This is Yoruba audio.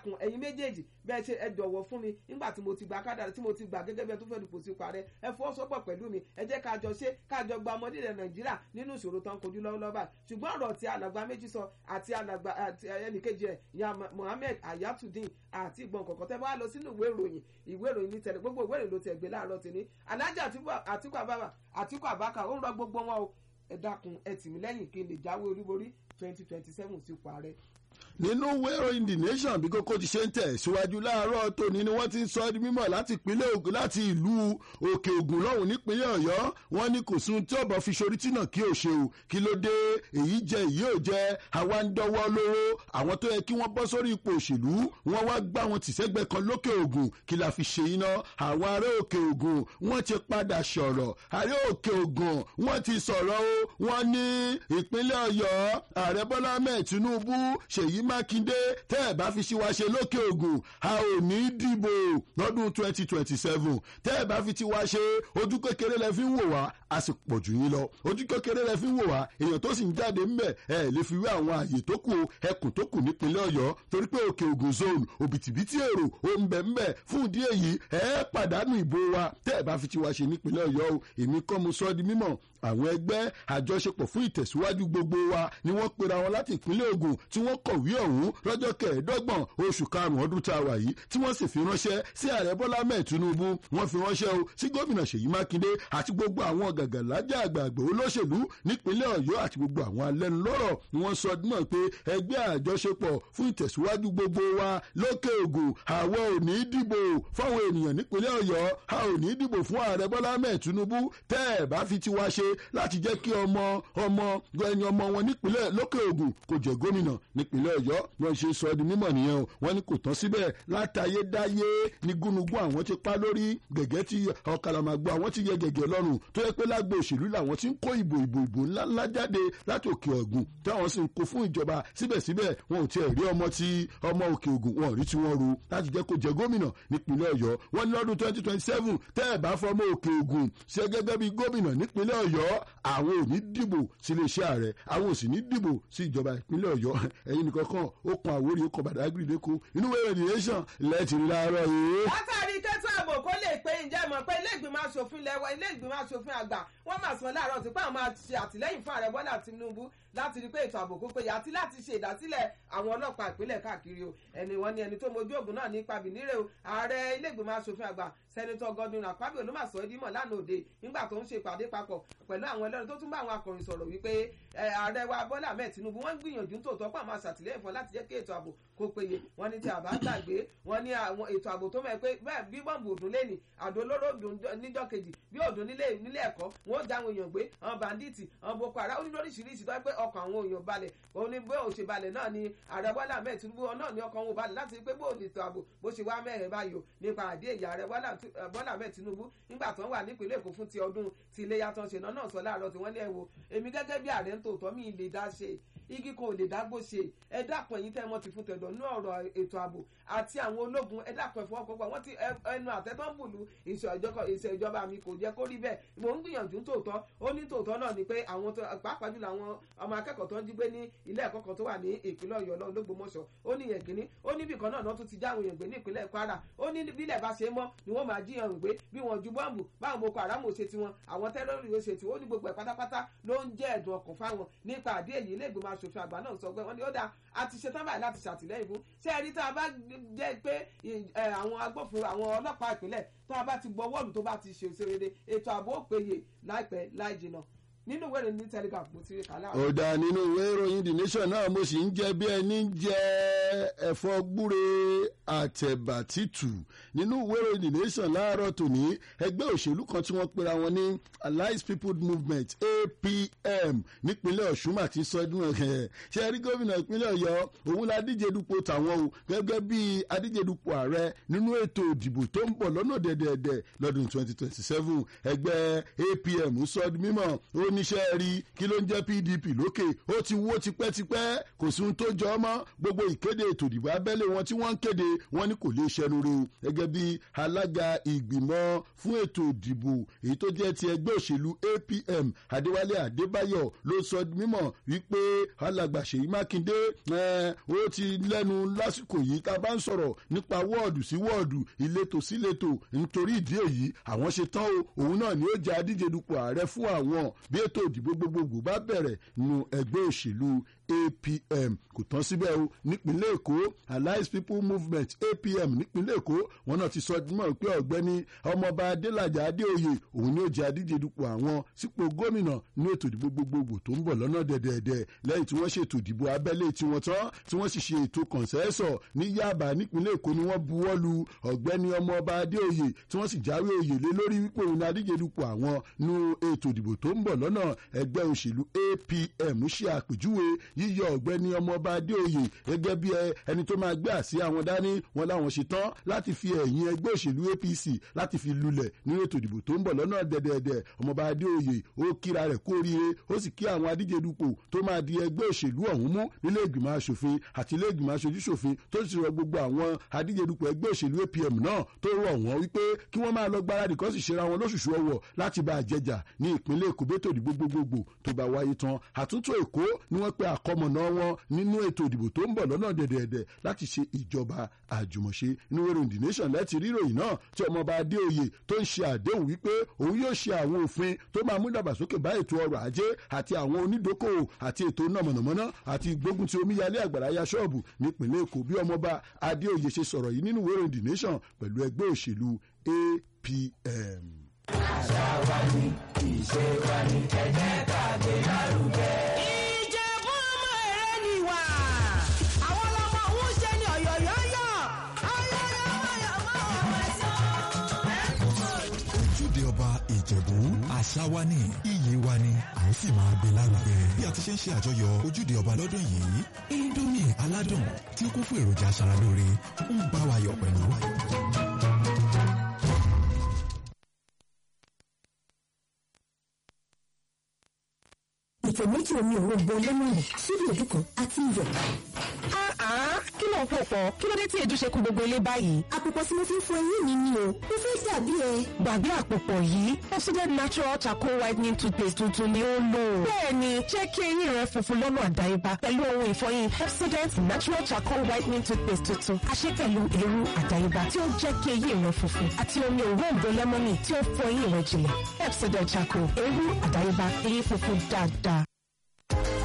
kun ẹ̀yin méjèèjì bẹ́ẹ̀ ṣe ẹ jọ̀wọ́ fún mi nígbà tí mo ti gbà kádàrá tí mo ti gbà gẹ́gẹ́ bí ẹ tó fẹ́ dupò sí parẹ́ ẹ fọwọ́sowọ́pọ̀ pẹ̀lú mi ẹ jẹ́ ká jọ ṣe ká jọ gba ọmọdé rẹ̀ nàìjíríà nínú ìṣòro tó ń kojú lọ́wọ́lọ́wọ́ báyìí ṣùgbọ́n ọ̀rọ̀ tí alàgbà méjì sọ àti alàgbà àti ẹnìkejì ẹ̀ ya Mohammed Ayatudeen àti ìgbọ̀n kọ̀ọ̀kan tẹ́ bá lọ sínú ìwé ìròyìn ìwé ìròyìn ní tẹ̀lé gbogbo ìwé ìròyìn ló tẹ̀ gbé láàárọ̀ tèmi alájà Àtíkù Abubakar Àtíkù Abubakar ó ń rọ gbogbo wọn o ẹ dákun ẹ tì mí lẹ́yìn kí n lè jáwé olúborí twenty twenty seven sípò ààrẹ nínú wẹ́rọ the nation bí kókó ti ṣe ń tẹ̀ síwájú láàárọ̀ tòní ni wọ́n ti ń sọ ọ́ di mímọ̀ láti ìpínlẹ̀ Ògùn láti ìlú Òkè Ògùn lọ́hùn nípínlẹ̀ Ọ̀yọ́ wọ́n ní kò sún tí ọ̀bọ̀ fi ṣorí tìǹà kí ò ṣe o kí ló dé èyí jẹ èyí ò jẹ àwa ń dọwọ́ lóró àwọn tó yẹ kí wọ́n bọ́ sórí ipò òṣèlú wọ́n wá gbá wọn tìṣẹ́gbẹ́ kan lókè Ògùn kí la fi ṣe iná àwọn ará Òkè Ògùn wọ́n ti padà sọ̀rọ̀ ará Òkè Ògùn wọ́n ti sọ̀rọ̀ o wọ́n ní ìpínlẹ̀ Ọ̀yọ́ ààrẹ Bọ́lá Ahmed Tinubu Ṣèyí Mákindé tẹ́ ẹ̀ bá fi ṣíwá ṣe lókè ògùn a ò ní dìbò lọ́dún twenty twenty seven tẹ́ ẹ̀ bá fi tiwa ṣe ojú kékeré lẹ fi ń wò wá a sì pọ̀ jù yín lọ ojú kékeré lẹ fi ń wò wá èèyàn tó sì ń jáde ńbẹ̀ ẹ lè fi wé àwọn àyè tó kù ẹkùn tó kù nípínlẹ̀ ọ̀yọ́ torí pé òkè ògùn zone òbítíbitì èrò ó ń bẹ̀ ńbẹ̀ fún ìdí èyí ẹ pàdánù ìbò wa tẹ́ ẹ̀ bá fi tiwa ṣe nípínlẹ̀ ọ̀yọ́ o èmi kọ́ mo sọ ọ́ di mímọ̀ àwọn ẹgbẹ́ àjọṣepọ̀ fún ìtẹ̀síwájú gbogbo wa ni wọ́n pera wọn láti ìpínlẹ̀ Ògùn tí wọ́n kọ̀wé ọ̀hún lọ́jọ́ kẹẹ̀ẹ́dọ́gbọ̀n oṣù karùn-ún ọdún tá a wà yìí tí wọ́n sì fi ránṣẹ́ sí ààrẹ Bọ́lá mẹ́ẹ̀ Tinubu wọ́n fi ránṣẹ́ o sí gómìnà Ṣèyí Mákindé àti gbogbo àwọn gàgàlájà àgbààgbà olóṣèlú nípínlẹ̀ Ọ̀yọ́ àti gbogbo àwọn alẹ́nulọ́rọ̀ ni wọ́n sọ náà pé ẹgbẹ́ àjọṣepọ̀ fún ìtẹ̀síwájú gbogbo wa lókè Ògùn àwọ̀ ò ní dìbò fáwọn ènìyàn nípínlẹ̀ Ọ̀yọ́ a ò ní dìbò fún ààrẹ Bọ́lá mẹ́ẹ̀ Tinubu tẹ́ ẹ̀ bá fi tiwa ṣe láti jẹ́ kí ọmọ ọmọ ẹni ọmọ wọn nípínlẹ̀ lókè Ògùn kò jẹ́ gómìnà nípínlẹ̀ Ọ̀yọ́ wọ́n ṣe sọ di mímọ̀ nìyẹn o wọ́n ní kò tán síbẹ̀ látayédáyé ní gúnugún àwọn ti pa lórí gẹ̀gẹ́ tí ọ̀kàlàmàgbò àwọn ti yẹ gẹ̀gẹ́ lọ́rùn tó yẹ pé lágbo òṣèlú làwọn ti ń kó ìbò ìbò ìbò ńláńlá jáde láti òkè Ògùn táwọn sì ń kó fún ìjọba síbẹ̀síbẹ̀ wọn ò tiẹ̀ rí ọmọ tí ọmọ òkè Ògùn wọn ò rí tí wọ́n ru láti jẹ́ kó jẹ gómìnà nípínlẹ̀ Ọ̀yọ́ wọ́n ní lọ́dún twenty twenty seven tẹ́ ẹ̀ bá fọmọ òkè Ògùn ṣe gẹ́gẹ́ bí gómìnà nípínlẹ̀ Ọ̀yọ́ àwọn ò ní dìbò sí iléeṣẹ́ ààrẹ àwọn ò sì ní dìbò sí ìjọba ìpínlẹ̀ Ọ̀yọ́ ẹ̀yin nìkan kan ó kan àwórí ó kan Badagry lẹ́kọ̀ọ́ inú wẹ́rẹ̀ nìyẹn lẹ́ẹ̀tì láàárọ̀ yìí. látàrí kẹ́tọ́ ààbò kó lè pé ǹjẹ́ mọ̀ pé ilé ìgbìmọ̀ asòfin lẹ́wọ̀ ilé ìgbìmọ̀ asòfin àgbà wọ́n máa sọ láàárọ̀ tí pé àwọn máa ṣe àtìlẹ́yìn fún ààrẹ Bọ́lá Tinubu láti rí pé ètò ààbò kó péye àti láti ṣe ìdásílẹ̀ àwọn ọlọ́pàá ìpínlẹ̀ káàkiri o ẹni wọn ni ẹni tó mojú ògùn náà ní pabinire o ààrẹ ilé ìgbìmọ̀ asòfin àgbà sẹ́nitọ́ Godwin Akpabio ló máa sọ ẹ́ dímọ̀ lánàá òde nígbà tó ń ṣe ìpàdé papọ̀ pẹ̀lú àwọn ẹlẹ́rìí tó tún bá àwọn akọ̀ròyìn sọ̀rọ̀ wípé ààrẹ wa Bọ́lá Ahmed Tinubu wọ́n ń gbìyànjú tòótọ́ pọ̀ máa ṣàtìlẹ́yìn fún láti jẹ́ kí ètò ààbò kó péye wọ́n ní tí a bá gbàgbé wọ́n ní àwọn ètò ààbò tó mọ̀ pé bẹ́ẹ̀ bí bọ́ǹbù òdùn lẹ́nì àdó olóró níjọ́ kejì bí òdùn nílé nílé ẹ̀kọ́ wọ́n ó já àwọn èèyàn gbé àwọn bàndíìtì àwọn boko haram ó ní lóríṣiríṣi tó pé ọkàn àwọn èèyàn balẹ̀ òun ni bó ṣe balẹ̀ náà ni ààrẹ Bọ́lá Ahmed Tinubu náà ni ọkàn wọn balẹ̀ láti rí pé bó ètò ààbò bó ṣe wá mẹ́rẹ̀ báyò nípa àdé èyí ààrẹ Bọ́lá Ahmed Tinubu nígbà tó ń wà nípìnlẹ̀ Èkó fún ti ọdún ti iléyà tó ń ṣe náà náà sọ láàárọ̀ tí wọ́n ní ẹ wo èmi gẹ́gẹ́ bí ààrẹ ń tòótọ́ mi lè dá ṣe igi kan ò lè dágbó ṣe ẹ dákun ẹ̀yin tẹ́ ẹ mọ̀ ti fún tẹ̀dọ̀ ní ọ̀rọ̀ ètò ààbò àti àwọn ológun ẹ dákun ẹ fọwọ́pọ̀ wọ́n ti ẹnu àtẹ́tọ́ ń bùlù ìṣèjọba mi kò jẹ́ kó rí bẹ́ẹ̀ mò ń gbìyànjú tòótọ́ ó ní tòótọ́ náà ni pé àwọn pàápàá jùlọ àwọn ọmọ akẹ́kọ̀ọ́ tó ń jí gbé ní ilé ẹ̀kọ́ kan tó wà ní ìpínlẹ̀ Ọ̀yọ́ lọ́wọ́ lÓgbómọ̀ṣọ́ ó ní yẹn kínní ó ní ibìkan náà tún ti já àwọn èèyàn gbé ní ìpínlẹ̀ Kwara ó ní bílẹ̀ bá ṣe mọ́ ni wọ́n máa jí ẹrù gbé bí wọ́n ju bọ́ǹbù báwọn Boko Haram ṣe tiwọn àwọn tẹ́lọ̀rì ó ṣe tiwọn ó ní gbogbo ẹ̀ pátápátá ló ń jẹ́ ẹ̀dùn ọkàn fáwọn nípa àdé èyí ilé ìgbìmọ̀ asòfin àgbà náà sọ pé wọ́n ní ó dáa a ti ṣetán báyìí láti ṣàtìlẹ́yìn fún ṣé ẹ rí tá a bá jẹ́ pé àwọn agbófinró àwọn ọlọ́pàá ìpínlẹ̀ tó a bá ti gbọ́ wọ́ọ̀lù tó bá ti ṣe òṣèré ètò ààbò ó péye láìpẹ́ láì jìnnà nínú ìwé ìròyìn ní telegraph mo ti rí kàlá. ó dá nínú ìwé ìròyìn the nation náà mo sì ń jẹ bí ẹni ń jẹ ẹ̀fọ́ gbúre àtẹ̀bà títù nínú ìwé ìròyìn the nation láàárọ̀ tòní ẹgbẹ́ òṣèlú kan tí wọ́n pera wọn ní allied people movement apm nípínlẹ̀ ọ̀ṣun àti sọdún ẹ̀ ṣe rí gómìnà ìpínlẹ̀ ọ̀yọ́ òun la díje dupò tàwọn o gẹ́gẹ́ bí adíje dupò ààrẹ nínú ètò ìdìbò tó ń bọ̀ lọ́nà dẹ̀dẹ̀dẹ̀ lọ́dún 2027 ẹgbẹ́ apm sọ di mímọ̀ ó níṣẹ́ rí kí ló ń jẹ́ pdp lókè ó ti wó tipẹ́tipẹ́ kò sí ohun tó jọ ọ́ mọ́ gbogbo ìkéde ètò ìdìbò abẹ́lé wọn tí wọ́n ń kéde wọn ní kò lè ṣẹnu re o gẹ́gẹ́ bí alága ìgbìmọ̀ fún ètò ìdìbò èyí tó jẹ́ ti ẹgbẹ́ òṣèlú apm adéwálé adébáyọ̀ ló sọ mímọ̀ wípé alàgbà ṣèyí mákindé ó ti lẹ́nu lásìkò yìí tá a bá ń sọ̀rọ̀ nípa wọ́ọ̀dù sí wọ́ọ̀dù ìletò sí ìletò nítorí ìdí èyí àwọn ṣe tán o òun náà ni ó jẹ́ adíje dupò ààrẹ fún àwọn bí ètò ìdìbò gbogbogbò bá bẹ̀rẹ̀ nínú ẹgbẹ́ òṣèlú apm kò tán síbẹ̀ o nípínlẹ̀ èkó alliance people movement apm nípínlẹ̀ èkó wọn náà ti sọ mọ́ pé ọ̀gbẹ́ni ọmọọba adélájà adéoyè òun ni ó jẹ́ adíje dupò àwọn sípò gómìnà ní ètò ìdìbò gbogbogbò tó ń bọ̀ lọ́nà dẹ̀dẹ̀dẹ̀ lẹ́yìn tí wọ́n ṣètò ìdìbò abẹ́lé tiwọn tán tí wọ́n sì ṣe ètò kọ̀ǹsẹ́sọ̀ ní yaba nípínlẹ̀ èkó ni wọ́n buwọ́ lu ọ̀gbẹ́ni ọmọọba adéoyè tí wọ́n sì jáwé oyè lé lórí wípé òun ni adíje dupò àwọn nú ètò ìdìbò tó ń bọ̀ lọ́nà ẹgbẹ́ òṣèlú apm ṣe àpèjúwe yíyọ ọ̀gbẹ́ni ọmọọba adéoyè gẹ́gẹ́ bí ẹni tó máa gbé àsíá àwọn dání wọn láwọn ṣe tán láti fi ẹ̀yìn ẹgbẹ́ òṣèlú apc láti fi lulẹ̀ nínú ètò ìdìbò tó ń bọ̀ lọ́nà dẹ̀dẹ̀dẹ̀ ọmọọba adéoyè ó kíra rẹ̀ kú oríire ó sì kí àwọn adíje dupò tó máa di ẹgbẹ́ òṣèlú ọ̀hún mú nílé ìgbìmọ̀ asòfin àti ilé ìgbìmọ̀ aṣojú ṣòfin tó sì rọ gbogbo àwọn adíje dupò ẹgbẹ́ òṣèlú apm náà tó rọ̀ wọ́n wípé kí wọ́n máa lọ gbáradì kó sì ṣera wọn lóṣùṣù ọwọ̀ láti bá a jẹjà ní ìpínlẹ̀ èkó bẹ́tò ìdìbò gbogbogbò tó bá wáyé tán àtúntò èkó ni wọ́n pe àkọmọ̀nà wọn nínú ètò ìdìbò tó ń bọ̀ lọ́nà dẹ̀dẹ̀dẹ̀ láti ṣe ìjọba àjùmọ̀ṣe inú wẹ́rẹ́ the nation lẹ́tì ríròyìn náà tí ọmọọba adéoyè tó ń ṣe àdéhùn wípé òun yóò ṣe àwọn òfin tó máa mú dàgbàsókè bá ètò ọrọ̀ ajé àti àwọn onídókòwò àti ètò iná mọ̀nàmọ́ná àti gbógun ti omíyalé àgbàrá ya ṣọ́ọ̀bù nípìnlẹ̀ èkó bí ọmọọba adéoyè ṣe sọ̀rọ̀ yìí nínú wẹ́rẹ́ the nation pẹ̀lú ẹgbẹ́ òṣèlú apm. àṣà wa ni ìṣe wa ni ẹ jẹ́ ká gbé lárugẹ. ìjẹ̀bú ọmọ èrè ni wà àwọn ọlọ́mọ òun ṣe ni ọ̀yọ̀yọ̀yọ̀ ojúde ọba ìjẹ̀bú àṣà wa ni iyì wa ni à ń sì máa gbé lárugẹ. bí a ti ṣe ń ṣe àjọyọ̀ ojúde ọba lọ́dún yìí indomie aládùn tí ó kún fún èròjà aṣaralóore ń bá wa yọ̀ pẹ̀lú. ìfẹ́ méjì omi òrombo lẹ́mọ̀nì síbi èdú kan àti iyọ̀. kí ló ń pò pọ̀ kí ló dé tí èdú ṣe kún gbogbo ilé báyìí. àpòpọ̀ tí mo fi ń fọ eyín mi ni o mo fẹ́ dàbí ẹ. gbàgbé àpòpọ̀ yìí Pepsodent natural charcoal whitening toothpaste tuntun ni ó lò. bẹ́ẹ̀ni jẹ́ kí eyín rẹ funfun lọ́nà àdáyébá pẹ̀lú ohun ìfọyín Pepsodent natural charcoal whitening toothpaste tuntun àṣẹ pẹ̀lú èrú àdáyébá tí ó jẹ́ kí eyín rẹ funfun àti omi òróǹbó lẹ́mọ́nì tí ó fọ eyín rẹ jìnlẹ̀ Pepsodent charcoal èrú àdáyébá eyín funfun dáadáa.